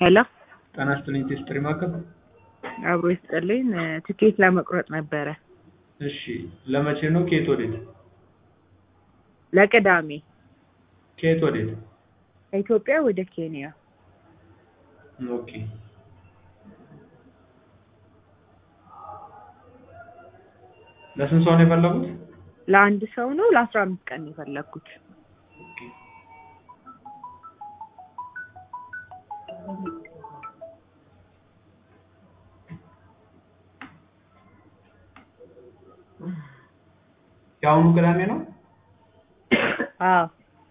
ሄሎ ጤና ይስጥልኝ ቴስትሪ ማዕከል። አብሮ ይስጥልኝ። ትኬት ለመቁረጥ ነበረ እሺ ለመቼ ነው? ከየት ወዴት? ለቅዳሜ ከየት ወዴት? ከኢትዮጵያ ወደ ኬንያ። ኦኬ ለስንት ሰው ነው የፈለጉት? ለአንድ ሰው ነው። ለአስራ አምስት ቀን ነው የፈለግኩት። የአሁኑ ቅዳሜ ነው? አዎ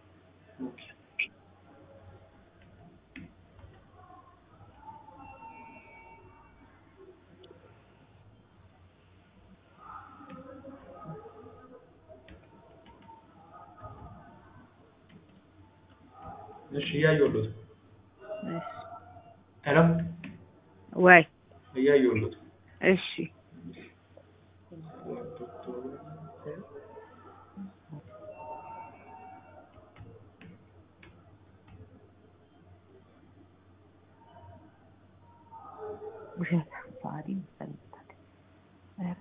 እሺ እያየሁለት ነው። እሺ። ሄሎ ወይ እያየሁለት ነው። እሺ ውሸት ባህሪ ይፈልጋል። ኧረ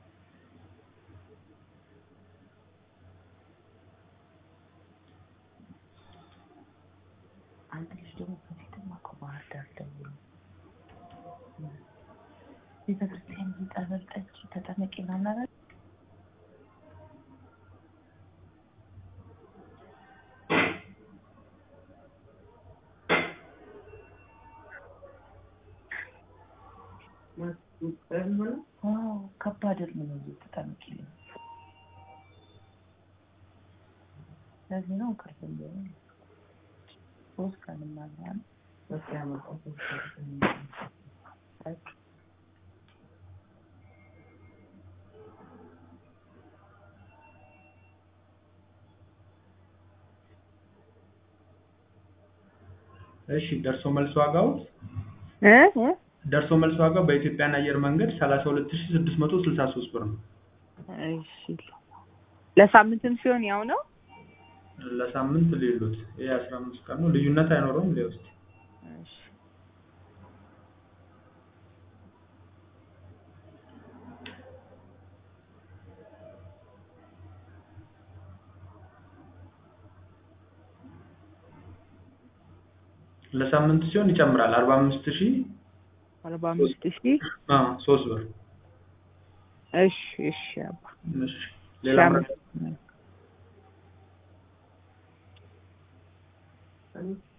አንድ ልጅ ደግሞ በፊትም እኮ ባህር ዳር ደውሎ ቤተክርስቲያን ጠበል ጠጪ ተጠመቂ ምናምን አላለ? አዎ ከባድ እርም ነው እዚህ ተጠመቂ ነው። ለዚህ ነው ቅርብ እንደሆነ ሶስት ቀንም አለ እሺ ደርሶ መልስ ዋጋው እ እ ደርሶ መልስ ዋጋው በኢትዮጵያን አየር መንገድ 32663 ብር ነው። እሺ ለሳምንትም ሲሆን ያው ነው። ለሳምንት ሌሎት ይሄ 15 ቀን ነው። ልዩነት አይኖረውም። ሊወስድ እሺ ለሳምንት ሲሆን ይጨምራል 45000 አርባ አምስት ሺህ አ 3 ብር። እሺ እሺ አባ እሺ ሌላ ሻም- ምረጥ